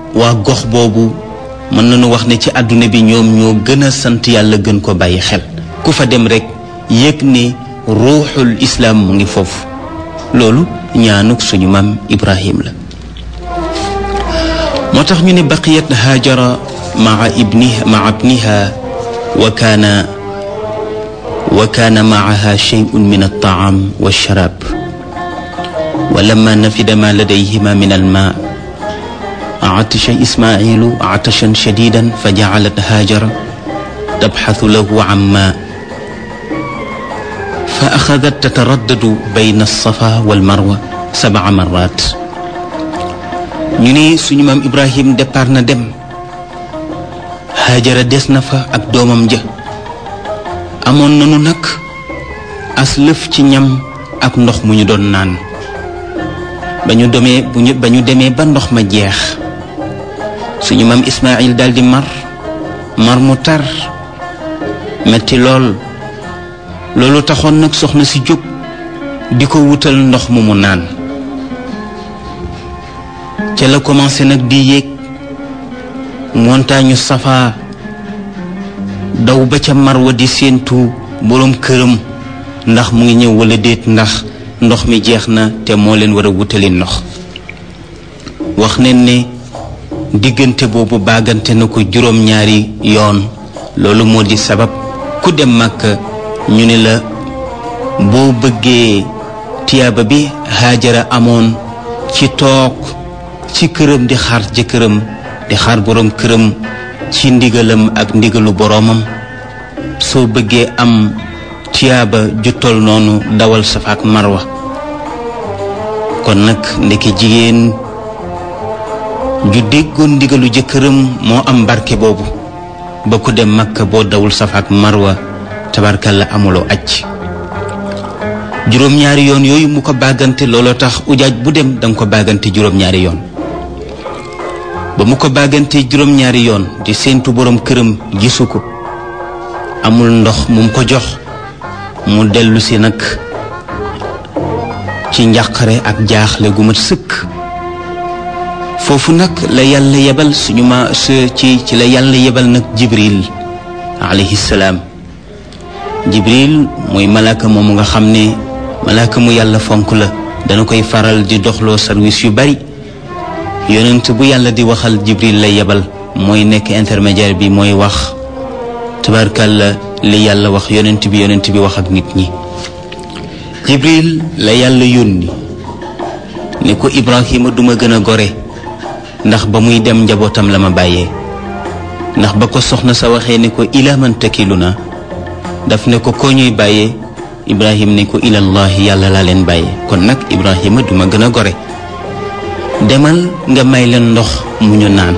waa gox boobu mën nañu wax ne ci àdduna bi ñoom ñoo gën a sant yàlla gën ko bàyyi xel ku fa dem rek yëg ne ruuxul islaam mu ngi foofu loolu ñaanuk suñu maam ibrahim la moo tax ñu ne baqiyat haajara maa ibniha maa ibniha wa kaana wa kaana maaha shay'un min altaam walsharab wa lamma nafida ma ladayhima min alma عطش إسماعيل عطشا شديدا فجعلت هاجر تبحث له عن ماء فأخذت تتردد بين الصفا والمروة سبع مرات ñu ne suñu maam Ibrahim départ na dem Hajara des na fa ak doomam ja amoon nanu nag as lëf ci ñam ak ndox mu ñu doon naan ba ñu demee bu ñu ba ñu demee ba ndox ma jeex suñu maam Ismaayil daldi mar mar mu tar metti lool loolu taxoon nag soxna si jóg di ko wutal ndox mu mu naan ca la commencé nag di yéeg montagne Safa daw ba ca Marwa di séentu boroom këram ndax mu ngi ñëw walla déet ndax ndox mi jeex na te moo leen war a wutali ndox wax neen ne diggante boobu baagante na ko juróom-ñaari yoon loolu moo di sabab ku dem Makka ñu ne la boo bëggee tiyaaba bi Haajara amoon ci toog ci këram di xaar jëkkëram di xaar boroom këram ci ndigalam ak ndigalu boroomam soo bëggee am tiyaaba ju tol noonu dawal Safa ak Marwa kon nag ndeke jigéen ju déggoon ndigalu jëkkëram moo am barke boobu ba ku dem Makka boo dawul Safa ak Marwa tabarkalla amuloo aj juróom-ñaari yoon yooyu mu ko bàggante looloo tax ujaaj bu dem danga ko bàggante juróom-ñaari yoon ba mu ko bàggante juróom-ñaari yoon di séentu boroom këram gisu ko amul ndox mu ko jox mu dellu si nag ci njàqare ak jaaxle gu mat sëkk foofu nag la yàlla yebal suñu ma ci ci la yàlla yebal nag jibril alayhi salaam jibril mooy malaaka moomu nga xam ne malaaka mu yàlla fonk la dana koy faral di doxloo service yu bari yonent bu yàlla di waxal jibril lay yebal mooy nekk intermédiaire bi mooy wax tabarkàlla li yàlla wax yonent bi yonent bi wax ak nit ñi jibril la yàlla yónni ne ko ibrahima duma gën a gore ndax ba muy dem njabootam la ma bàyyee ndax ba ko soxna sa waxee ne ko ila man takilu na daf ne ko koo ñuy bàyyee ibrahim ne ko ilallahi yàlla laa leen bàyyee kon nag ibrahima duma gën a gore demal nga may leen ndox mu ñu naan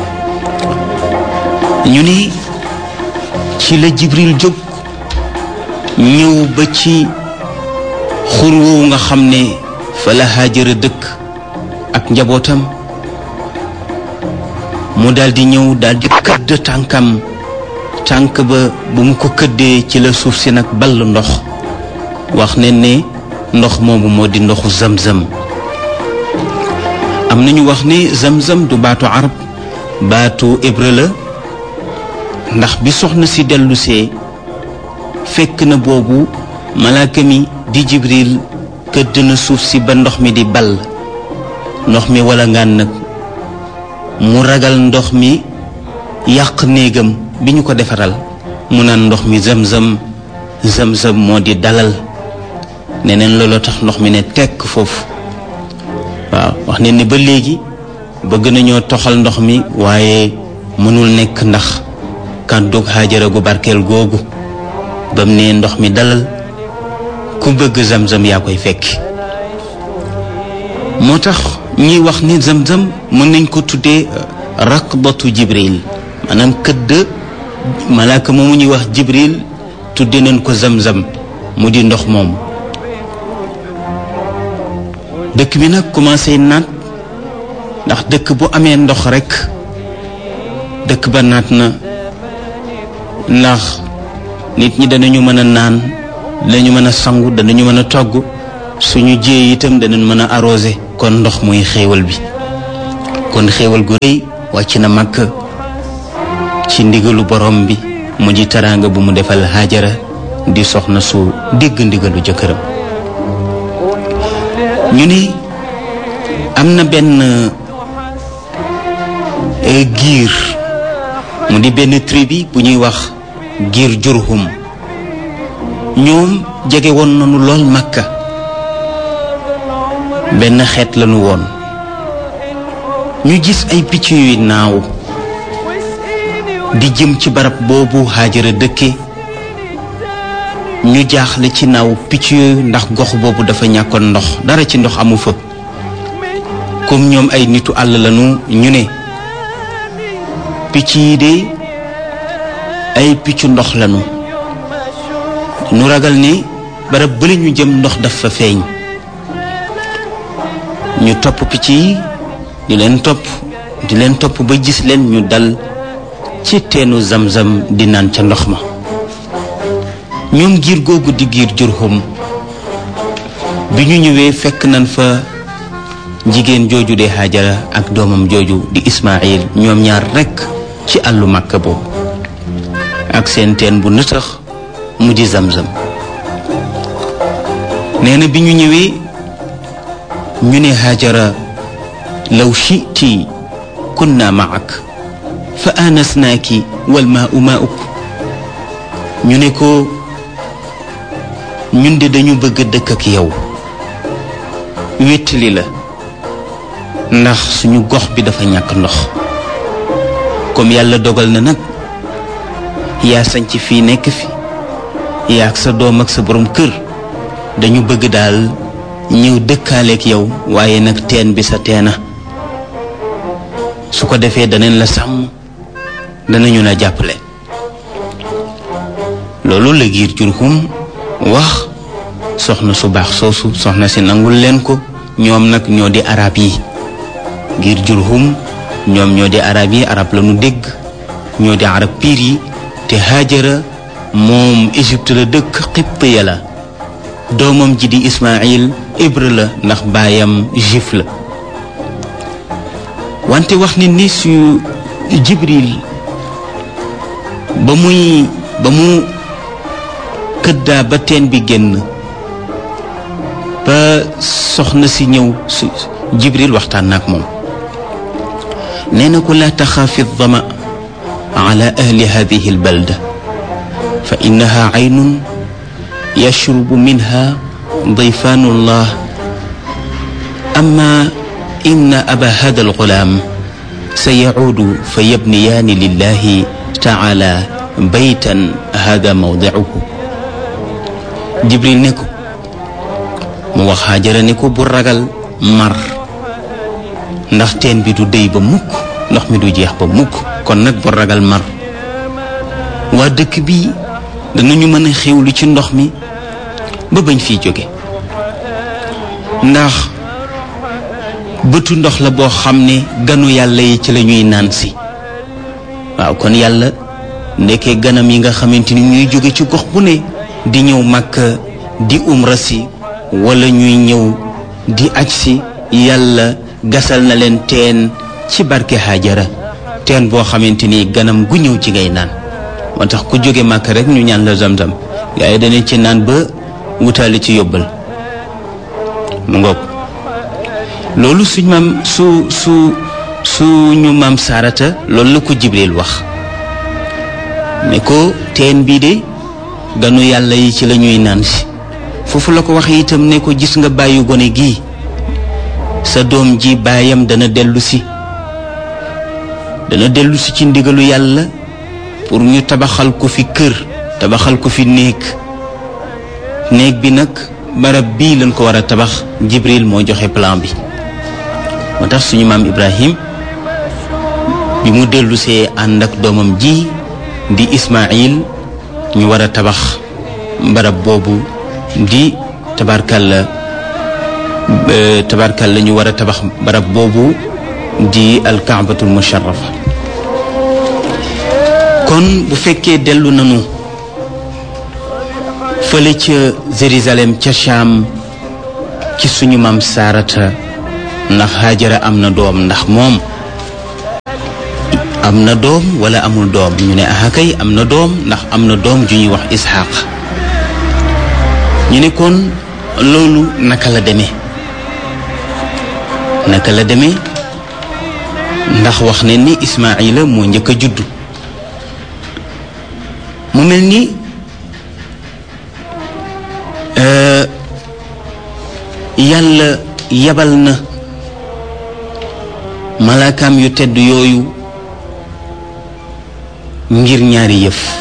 ñu ni ci la jibril jóg ñëw ba ci xur woowu nga xam ne fa la haajara dëkk ak njabootam mu daldi ñëw daldi këdd tànkam tànk ba bu mu ko këddee ci la suuf si nag ball ndox wax ne ne ndox moomu moo di ndoxu zamzam am nañu wax ni zamzam du baatu arab baatu hébreu la ndax bi soxna si dellusee fekk na boobu malaaka mi di jibril këdd na suuf si ba ndox mi di ball ndox mi wala ngaan nag mu ragal ndox mi yàq néegam bi ñu ko defaral mu naan ndox mi zamzam zamzam moo di dalal neneen looloo tax ndox mi ne tekk foofu waaw wax ne ni ba léegi bëgg nañoo toxal ndox mi waaye mënul nekk ndax kàddug Haajara gu barkeel googu ba mu ne ndox mi dalal ku bëgg zamzam yaa koy fekki moo tax ñuy wax ni zamzam mën nañ ko tuddee raqbatu jibril maanaam këdd malaaka moomu ñuy wax jibril tudde nañ ko zamzam mu di ndox moomu dëkk bi nag commencé naat ndax dëkk bu amee ndox rekk dëkk ba naat na ndax nit ñi danañu mën a naan danañu mën a sangu danañu mën a togg suñu jiyee itam danañ mën a arrosé kon ndox muy xéewal bi kon xéewal gu rëy wàcc na Makka ci ndigalu borom bi mu di teraanga bu mu defal Haajara di soxna su dégg ndigalu jëkkëram ñu ni am na benn giir mu di benn tribu bu ñuy wax giir Jurhum ñoom jege woon nañu lool Makka benn xeet lañu woon ñu gis ay picc yuy naaw di jëm ci barab boobu Haajara dëkke ñu jaaxle ci naaw picc yooyu ndax gox boobu dafa ñàkkoon ndox dara ci ndox amu fa comme ñoom ay nitu àll lañu ñu ne picc yi de ay piccu ndox lañu ñu ragal ni barab bële ñu jëm ndox dafa feeñ ñu topp picc yi di leen topp di leen topp ba gis leen ñu dal ci teenu zamzam di naan ca ndox ma ñoom giir googu di giir Jurhum bi ñu ñëwee fekk nañ fa jigéen jooju de Haajara ak doomam jooju di Ismaayil ñoom ñaar rekk ci àllu Màkka boobu ak seen teen bu nëtëx mu di zamzam nee na bi ñu ñëwee ñu ne Haajara law shi'ti kunna ma'ak fa aanasnaaki wal maa'u maa'uk ñu ne ko ñun de dañu bëgg dëkk ak yow wéttali la ndax suñu gox bi dafa ñàkk ndox comme yàlla dogal na nag yaa sañc fii nekk fi yaa ak sa doom ak sa borom kër dañu bëgg daal ñëw dëkkaaleek yow waaye nag teen bi sa teena su ko defee danañ la sàmm danañu la jàppale loolu la giir Jurhum wax soxna su baax soosu soxna si nangul leen ko ñoom nag ñoo di arab yi giir Jurhum ñoom ñoo di arab yi arab la nu dégg ñoo di arab piir yi te Haajara moom Égypte la dëkk Qibtiya la doomam ji di Ismaayil hébreu la ndax baayam juif la wante wax ni ni su Jibril ba muy ba mu këddaa ba teen bi génn ba soxna si ñëw su Jibril waxtaan na ak moom nee na ko laa taxaafi dama ala ahli hadihi albalda fa innaha aynun yashrubu minha dayfaanu llah amma inna aba hada algulaam sayacuudu fa yabniyaani lillahi taala baytan hada mawdicuhu jibril ne ko mu wax Haajara ne ko bu ragal mar ndax teen bi du déy ba mukk ndox mi du jeex ba mukk kon nag bu ragal mar waa dëkk bi danañu mën a xewlu ci ndox mi ba bañ fiy jóge ndax bëtu ndox la boo xam ne ganu yàlla yi ci la ñuy naan si waaw kon yàlla ndekkee ganam yi nga xamante ni ñuy jóge ci gox bu ne di ñëw Makka di umra si wala ñuy ñëw di aj si yàlla gasal na leen teen ci barke Haajara teen boo xamante ni ganam gu ñëw ci ngay naan moo tax ku jóge Makka rek ñu ñaan la zamzam gaa yi danañ ci naan ba wutaale ci yóbbal mu ngoog loolu suñ maam su su suñu maam Saarata loolu la ko Jibril wax ne ko teen bii de ganu yàlla yi ci la ñuy naan si foofu la ko wax itam ne ko gis nga bàyyi gone gii sa doom ji baayam dana dellu si dana dellu si ci ndigalu yàlla pour ñu tabaxal ko fi kër tabaxal ko fi néeg néeg bi nag barab bii lañ ko war a tabax Jibril moo joxe plan bi moo tax suñu maam Ibrahim bi mu dellusee ànd ak doomam ji di Ismaayil ñu war a tabax barab boobu di tabarkalla tabarkalla ñu war a tabax barab boobu di alkaabatul musharrafa kon bu fekkee dellu nañu fële ca Jérusalem ca Cham ci suñu maam Saarata ndax Haajara am na doom ndax moom am na doom wala amul doom ñu ne ah kay am na doom ndax am na doom ju ñuy wax isxaq ñu ne kon loolu naka la demee naka la demee ndax wax ne ni ismaila moo njëkk a juddu mu mel ni yàlla yabal na malaakaam yu tedd yooyu ngir ñaari yëf